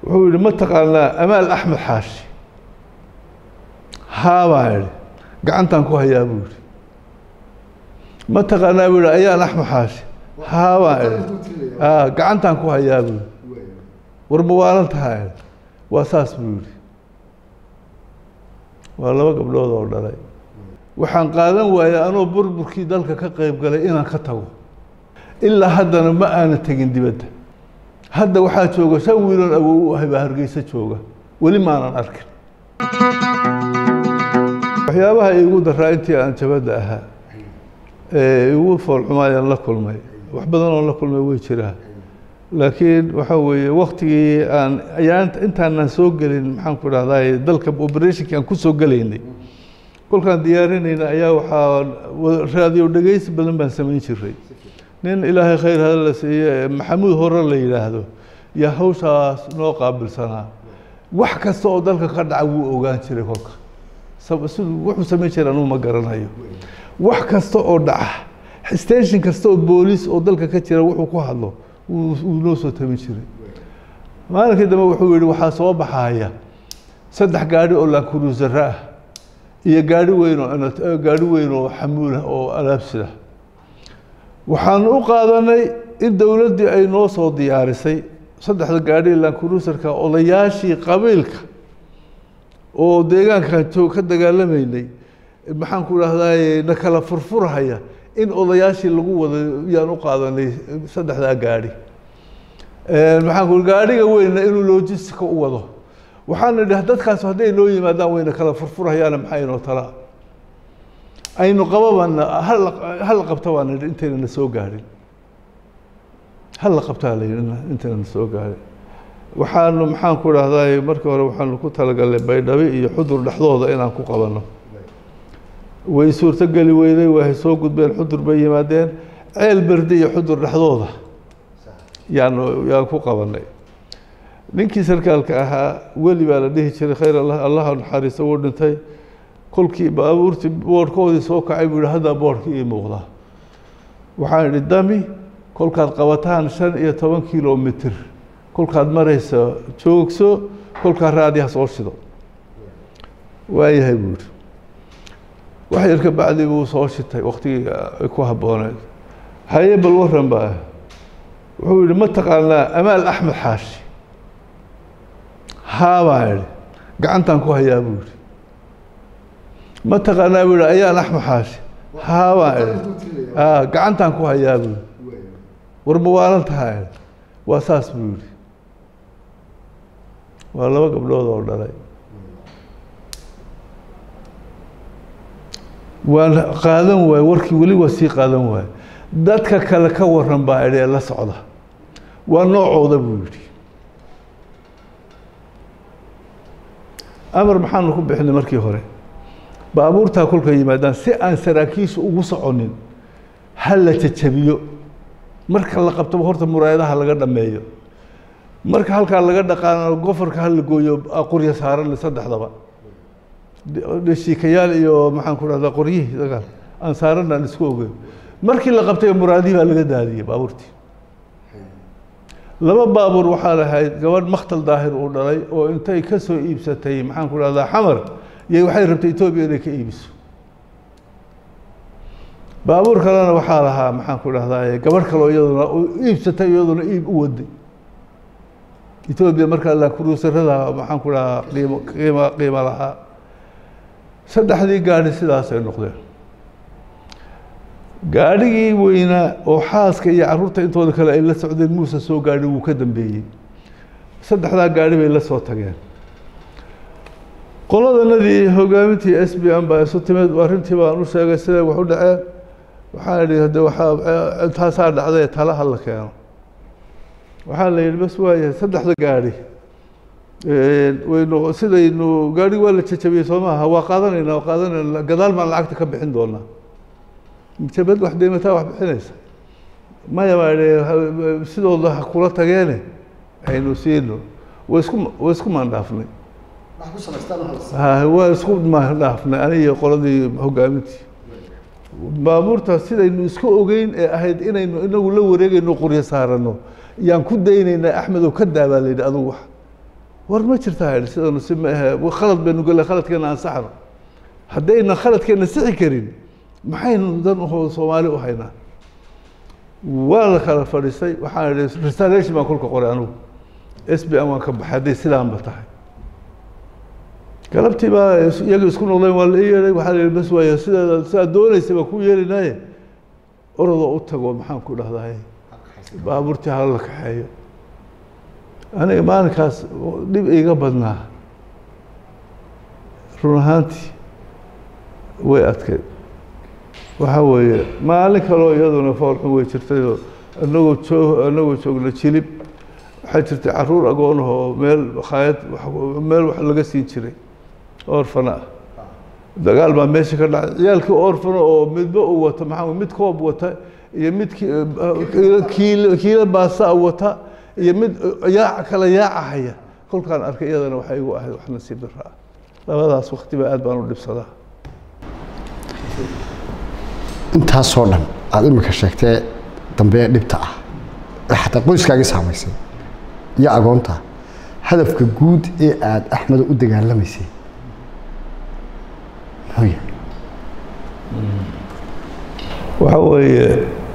wuxuu yidhi ma taqaanaa amaal axmed xaashi haa baa idhi gacantaan ku hayaa buu yidhi ma taqaanaa buu yidhi ayaan axmed xaashi haa baa idhi aa gacantaan ku hayaa buu yidhi war ma waalan tahaa idhi waa saas buu yidhi waa laba gabdhood oo dhalay waxaan qaadan waayey anoo burburkii dalka ka qayb galay inaan ka tago ilaa haddana ma aana tegin dibadda hadda waxaa jooga shan wiiloon awow u ahay baa hargeysa jooga weli maanan arkin waxyaabaha iigu daraa intii aan jabadda ahaa ee igu foolxumaayaan la kulmay wax badan oo la kulmay way jiraa laakiin waxaa weeye waktigii aan ayaan intaanan soo gelin maxaan ku dhahdaa dalka operationkii aan ku soo gelaynay kolkaan diyaarinayna ayaa waxaa raadiyo dhegeysi badan baan samayn jiray nin ilaahay khayr hada la siiye maxamuud hore la yidhaahdo yaa hawshaas noo qaabilsanaa wax kasta oo dalka ka dhaca wuu ogaan jiray kolka siduu wuxuu samayn jiray anugu ma garanayo wax kasta oo dhaca station kasta oo booliis oo dalka ka jira wuxuu ku hadlo wuu noo soo tamin jiray maalinkii dambe wuxuu yihi waxaa soo baxaya saddex gaadhi oo laankuruusara ah iyo gaadhi weyn oo gaadhi weyn oo xamuulah oo alaabsida waxaan u qaadanay in dowladdii ay noo soo diyaarisay saddexda gaadhi laankuruusarka odayaashii qabiilka oo deegaankan joog ka dagaalamaynay maxaan ku dhahdaa na kala furfurhaya in odayaashii lagu wada yaan u qaadanay saddexdaa gaadhi maxaan ku gaadhiga weynna inuu logistica u wado waxaan idhi dadkaas hadday noo yimaadaan wayna kala furfurhayaana maxaa inoo talaa aynu qababana hal qabta baan idhi intayna na soo gaadhin hal la qabtaa la yidhi intayna na soo gaadhin waxaanu maxaan ku dhahdaa markii hore waxaanu ku talagalnay baydhabi iyo xudur dhexdooda inaan ku qabanno way suurtogeli weyday way soo gudbeen xudur bay yimaadeen ceel berdi iyo xudur dhexdooda yaanu yaan ku qabanay ninkii sarkaalka ahaa weli baa la dhihi jiray khayr allah allaha naxariista wuu dhintay kolkii baabuurtii boodhkoodii soo kacay buu yihi haddaa boodhkii ii muuqdaa waxaan idhi dami kolkaad qabataan shan iyo toban kilomitr kolkaad maraysa joogso kolkaa raadiha soo shido waayahay buu yihi wax yar ka bacdi buu soo shitay waktigii ay ku habbooneed haye bal waran baa wuxuu yihi ma taqaanaa amaal axmed xaashi haa baa idhi gacantaan ku hayaa buu yihi ma taqaanaa buu yihi ayaan axmed xaashi haa baa idhi a gacantaan ku hayaa buu yihi war ma waalan tahaa idhi waa saas buu yihi waa laba gabdhood oo dhalay waan qaadan waaye warkii weli waa sii qaadan waaye dadka kale ka waran baa idhi ee la socda waa noocooda buu yidhi amar maxaanu ku bixinay markii hore baabuurtaa kolka yimaadaan si aan saraakiisha ugu soconin ha la jajabiyo marka la qabtaba horta muraayadaha laga dhameeyo marka halkaa laga dhaqaano gofarka ha la gooyo qorya saaran saddexdaba shiikayaal iyo maxaan ku dhahdaa qoryihii dagaal aan saaran aan isku ogeyn markii la qabtay muraadihii baa laga daadiyey baabuurtii laba baabuur waxaa lahayd gabadh maktal daahir uu dhalay oo intay ka soo iibsatay maxaan ku dhahdaa xamar iyo waxay rabtay etoobiya inay ka iibiso baabuur kalena waxaa lahaa maxaan ku dhahdaa gabadh kaleo iyaduna iibsatay iyaduna iib u waday etoobiya markaa lakuruusarada maxaan ku dhahaa qiimo qiima qiimo lahaa saddexdii gaadhi sidaasay noqdeen gaadhigii weynaa oo xaaska iyo caruurta intooda kale ay la socdeen muuse soo gaadhi wuu ka dambeeyey saddexdaa gaadhi bay la soo tageen qoladanadii hogaamintii s b m baa isu timid arrintii baan u sheegay siday wax u dhaceen waxaan idhi hade waxaa intaasaa dhacday talaha la keeno waxaa la yidhi bas waayahay saddexda gaadhi waynu sidaynu gaadhi waa la jajabiyey soo maaha waa qaadanayna waa qaadanayna gadaal baan lacagta ka bixin doonaa jabad wax deymataa wax bixinaysa maya baa idhi sidooda ha kula tageene aynu siino wa isku wa isku maandhaafnay ha waa isku maandhaafnay aniyo qoladii hogaamintii baabuurta sidaynu isku ogeyn ee ahayd inaynu inagu la wareegayno qoryo saarano yaan ku daynaynaa axmedow ka daabaa la yidhi adugu wax war ma jirtaa idhi sidanu si ma ahe khalad baynu gale khaladkeena aan saxno haddayna khaladkeena sixi karin maxaynu dan uho soomaali u haynaa waa la kala fadhiistay waxaan idhi reservation baan kolka qoray anugu s b m waan ka baxay hadday sidaanba tahay galabtii baa iyaga isku noqdeen waa la ii yeedhay waxaa la yihi bas waaya sideeda sidaad doonaysa baa ku yeelinaaye orodoo u tago maxaan ku dhahdaay baabuurtii hala la kaxeeyo aniga maalinkaas dhib iiga badnaa run ahaantii way adkay waxaa weeye maalin kaloo iyaduna foolxun way jirtayoo anagoo joog anagoo joogna jilib waxaa jirtay caruur agoonah oo meel makhaayad meel wax laga siin jiray orfana ah dagaal baa meesha ka dhacay ciyaalkii orfana oo midba uu wata maxaa mid koob wata iyo mid kiil kiilo baasa wata iyo mid yaaca kala yaaca haya kolkaan arkay iyadana waxay igu ahayd wax nasiib darra ah labadaas waktiba aad baan u dhibsadaa intaasoo dhan aada imika sheegtee dambe dhibta ah ee xataa qoyskaagii saamaysay iyo agoonta hadafka guud ee aada axmedo u dagaalamaysay muxuu yahay waxa weeye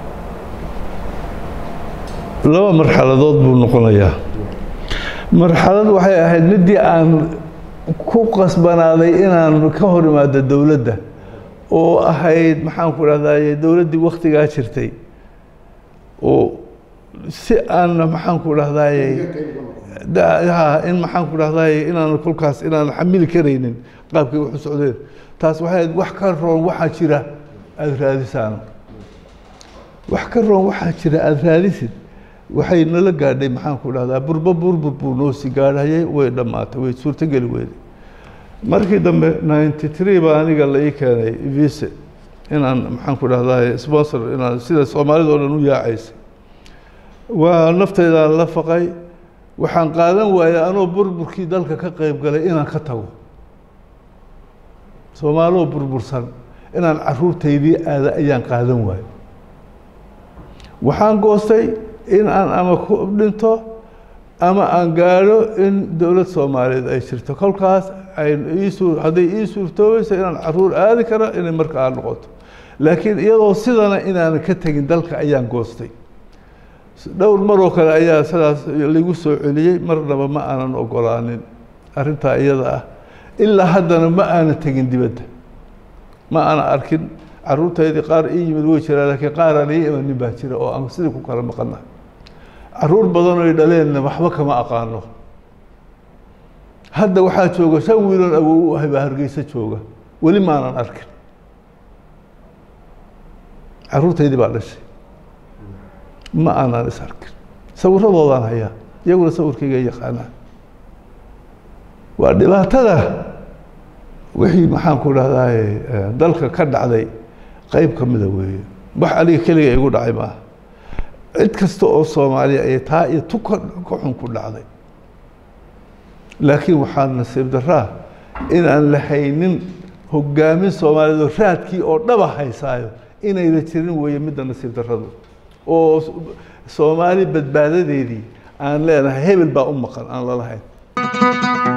laba marxaladood buu noqonayaa marxalad waxay ahayd midii aan ku qasbanaaday inaan ka hor imaado dowladda oo ahayd maxaan ku dhahdaye dowladdii waktigaa jirtay oo si aan maxaan ku dhahdaye in maxaan ku dhahdaye inaan kolkaas inaan xamili karaynin qaabkii waxu socdeen taas waxay ahayd wax ka roon waxaa jira aada raadisaan wax ka roon waxaa jira aada raadisid waxay nala gaadhay maxaan ku dhahdaa burba burbur buu noosi gaadhayay way dhammaatay way suurtogeli weyday markii dambe ninety three baa aniga la ii keenay vise inaan maxaan ku dhahdaa sponsor inaan sida soomaalida oo dhan u yaacaysay waa nafteydaan la faqay waxaan qaadan waayey anoo burburkii dalka ka qeyb galay inaan ka tago soomaaloo burbursan inaan caruurtaydii aada ayaan qaadan waayo waxaan goostay in aan ama ku dhinto ama aan gaadho in dowlad soomaaliyeed ay jirto kolkaas ay iisuu hadday ii suurtoobayso inaan caruur aadi kara inay marka aan noqoto laakiin iyadoo sidana inaanan ka tegin dalka ayaan goostay dhowr maroo kale ayaa sidaas lagu soo celiyey marnaba ma aanan ogolaanin arrintaa iyada ah ilaa haddana ma aanan tegin dibadda ma aanan arkin caruurtaydii qaar ii yimid way jiraan laakiin qaar aan ii imanin baa jira oo aan sidii ku kala maqannahay caruur badan oy dhaleenna waxba kama aqaano hadda waxaa jooga shan wiiloon awow u ahay baa hargeysa jooga weli maanan arkin caruurtaydii baa dhashay ma aanan is arkin sawiradoodaan hayaa iyaguna sawirkayga yaqaanaan waa dhibaatada wixii maxaan ku dhahdaye dalka ka dhacday qeyb ka mida weeye wax aniga keliga igu dhacay maaha cid kasta oo soomaaliya ay taa iyo tu ka ka xun ku dhacday laakiin waxaa nasiib daraa inaan la haynin hogaamin soomaaliyeed oo raadkii oo dhaba haysaayo inayna jirin weeye midda nasiib daradu oo soomaali badbaadadeedii aan leenahay hebel baa u maqan aan lalahayn